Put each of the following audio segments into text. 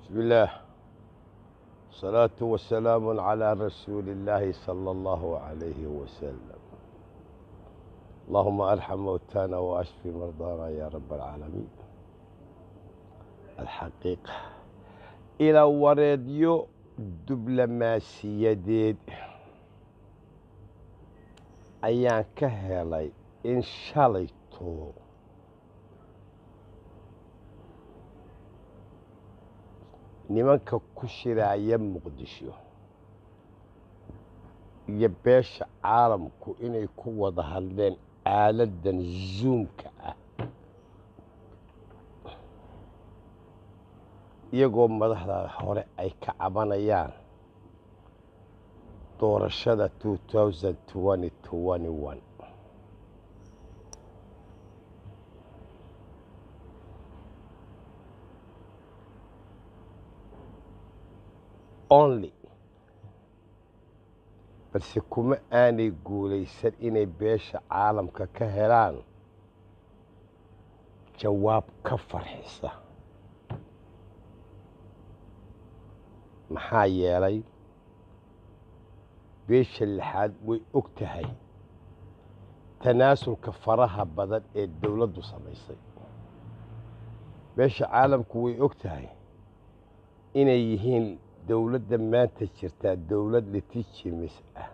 بسم الله الصلاة والسلام على رسول الله صلى الله عليه وسلم اللهم ارحم موتانا واشف مرضانا يا رب العالمين الحقيقة إلى wareedyo diblomaasiyadeed ayaan ka helay in shalayto nimanka ku shiraaya muqdisho iyo beesha caalamku inay ku wada hadleen aaladan zuumka ah iyagoo madaxda hore ay ka cabanayaan doorashada only balse kuma aanay guulaysan inay beesha caalamka ka helaan jawaab ka farxisa maxaa yeelay beesha lixaad way og tahay tanaasulka faraha badan ee dowladdu samaysay beesha caalamku way og tahay inay yihiin dowladda maanta jirtaa dowlad litijimis ah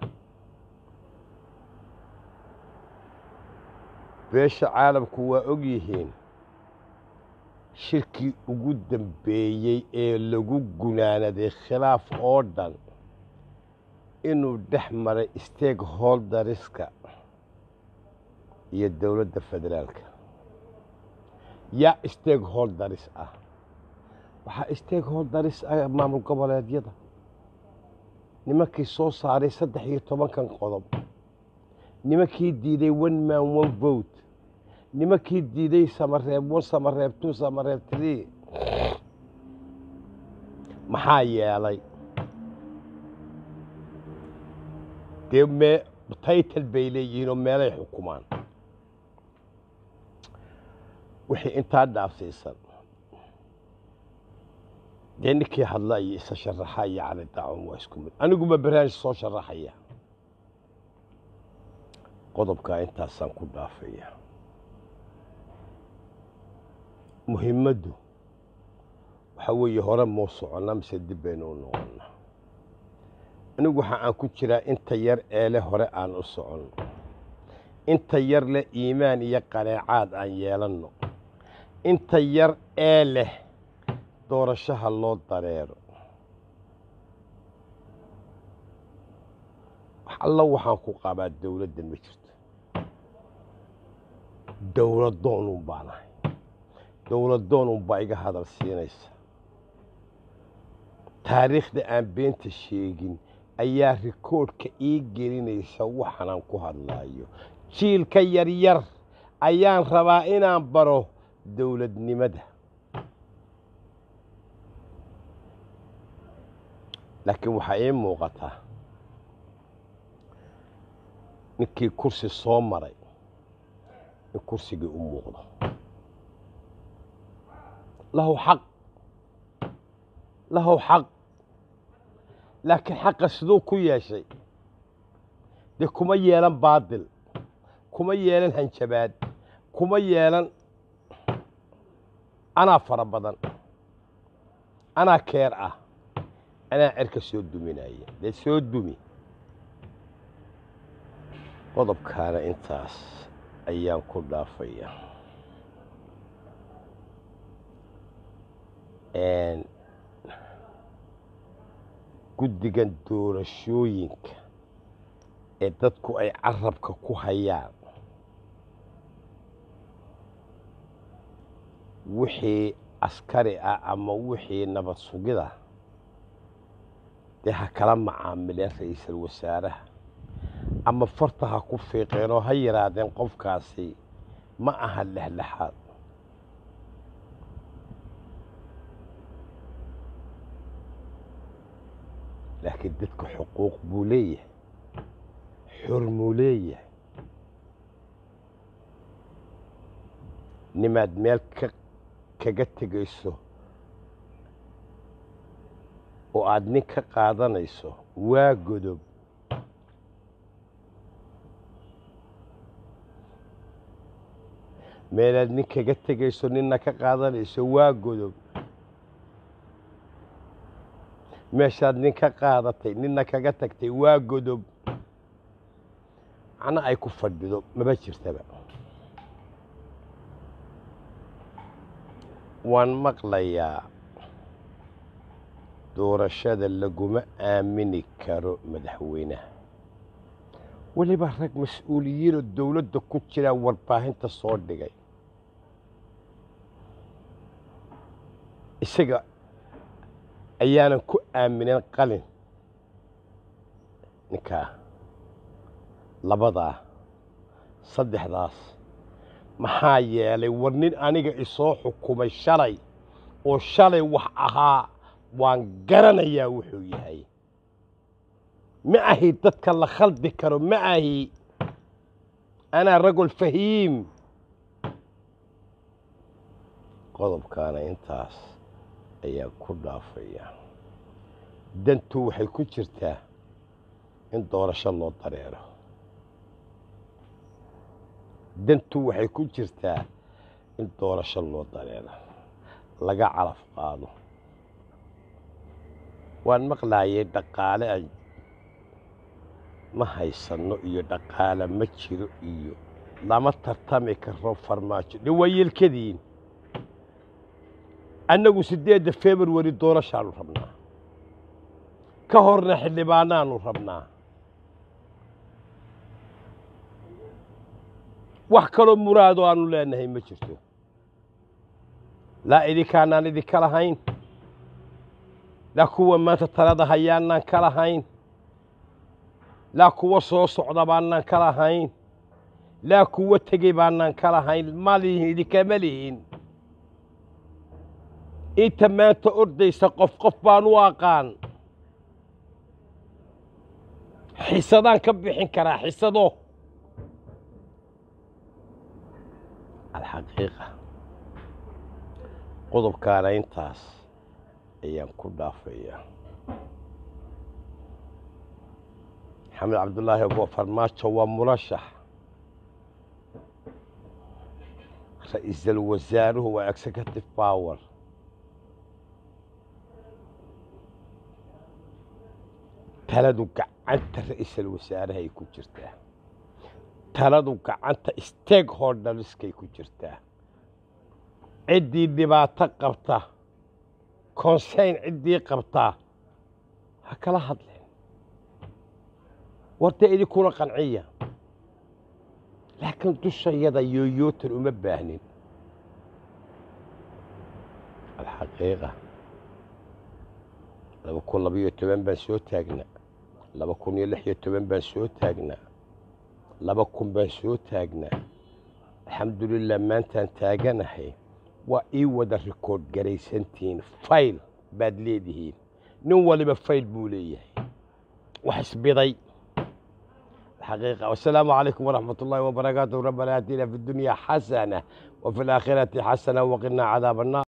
beesha caalamku waa og yihiin shirkii ugu dambeeyey ee lagu gunaanaday khilaaf oo dhan inuu dhex maray stakeholderiska iyo dowladda federaalka yaa stakeholderis ah waxaa stakeholderis ah maamul goboleedyada nimankii soo saaray saddex iyo tobankan qodob nimankii diiday one man one vote nimankii diiday samareeb one samareeb two samareeb tree maxaa yeelay dee mee taytal bay leeyihiinoo meelay xukumaan wixii intaa dhaafsiisan dee ninkii hadla iyo isa sharaxa iyo cali daacun waa isku mid aniguba barnaamij soo sharaxaya qodobkaa intaasaan ku dhaafaya muhiimaddu waxaa weeye hore muu soconnaa mise dib baynu u noqonnaa anigu waxa aan ku jiraa inta yar eele hore aan u soconno inta yar leh iimaan iyo qaneecaad aan yeelanno inta yar ee leh doorashaha loo dareero wax allo waxaan ku qabaa dowladdan ma jirto dowladdoonun baan ahay dowladdoonun baa iga hadal siinaysa taariikhda aan beenta sheegin ayaa rikoodhka ii gelinaysa waxaanaan ku hadlaayo jiilka yaryar ayaan rabaa inaan baro dowladnimada laakiin waxaa ii muuqataa ninkii kursi soo maray in kursigii u muuqdo lahu xaq lahu xaq laakiin xaqa siduu ku yeeshay dee kuma yeelan baadil kuma yeelan hanjabaad kuma yeelan anaa fara badan anaa keer ah anaa cerka soo duminaya dee soo dumi qodobkaana intaas ayaan ku dhaafaya guddigan doorashooyinka ee dadku ay carabka ku hayaan wixii askari ah ama wixii nabad sugida dee ha kala macaamileen ra'iisul wasaaraha ama farta ha ku fiiqeenoo ha yidhaahdeen qofkaasi ma aha lexlexaad laakiin dadka xuquuq buu leeyahay xor muu leeyahay nimaad meel ka kaga tegayso oo aad nin ka qaadanayso waa godob meelaad nin kaga tegayso ninna ka qaadanayso waa godob meeshaad nin ka qaadatay ninna kaga tagtay waa godob macno ay ku fadhido maba jirtaba waan maqlayaa doorashada laguma aamini karo madaxweynaha weliba rag mas-uuliyiinoo dowladda ku jiraa warbaahinta soo dhigay isaga ayaanan ku aaminin qalin ninkaa labadaa saddexdaas maxaa yeelay war nin aniga isoo xukumay shalay oo shalay wax ahaa waan garanayaa wuxuu yahay ma ahi dadka la khaldi karo ma ahi anaa ragul fahiim qodobkaana intaas ayaa ku dhaafaya dantu waxay ku jirtaa in doorasho loo dareero dantu waxay ku jirtaa in doorasho loo dareero laga calaf qaado waan maqlaayay dhaqaale ay ma haysanno iyo dhaqaale ma jiro iyo lama tartami karo farmaajo dhe waa yeelkadiin annagu siddeedda februari doorashaanu rabnaa ka horna xildhibaanaanu rabnaa wax kaloo muraado aanu leenahay ma jirto laa idinkaanaan idinka lahayn laa kuwa maanta talada hayaanaan ka lahayn laa kuwa soo socda baanaan ka lahayn laa kuwa tegey baanaan ka lahayn ma lihin idinkama lihin inta maanta ordaysa qof qof baan u aqaan xisadaan ka bixin karaa xisado alxaqiiqa qodobkaana intaas ayaan ku dhaafayaa maxamed cabdullaahi abo farmaajo waa murashax ra'iisul wasaaruhu waa executive power taladu gacanta ra'iisul wasaarahay ku jirtaa taladu gacanta stakeholderskay ku jirtaa ciddii dhibaato qabta konseyn ciddii qabtaa ha kala hadleen warta idinkuna qanciya laakiin dushayada yooyootan uma baahnin alxaqiiqa laba kun labayo toban baan soo taagnaa laba kun iyo lix iyo toban baan soo taagnaa laba kun baan soo taagnaa alxamdulilah maantaan taaganahay waa ii wada rikoodh garaysantihiin fayl baad leedihiin nin waliba fayl buu leeyahay wax isbiday الحقيقة والسلام عليكم ورحمة الله وبركاته ربنا آتنا في الدنيا حسنة وفي الآخرة حسنة وقنا عذاب النار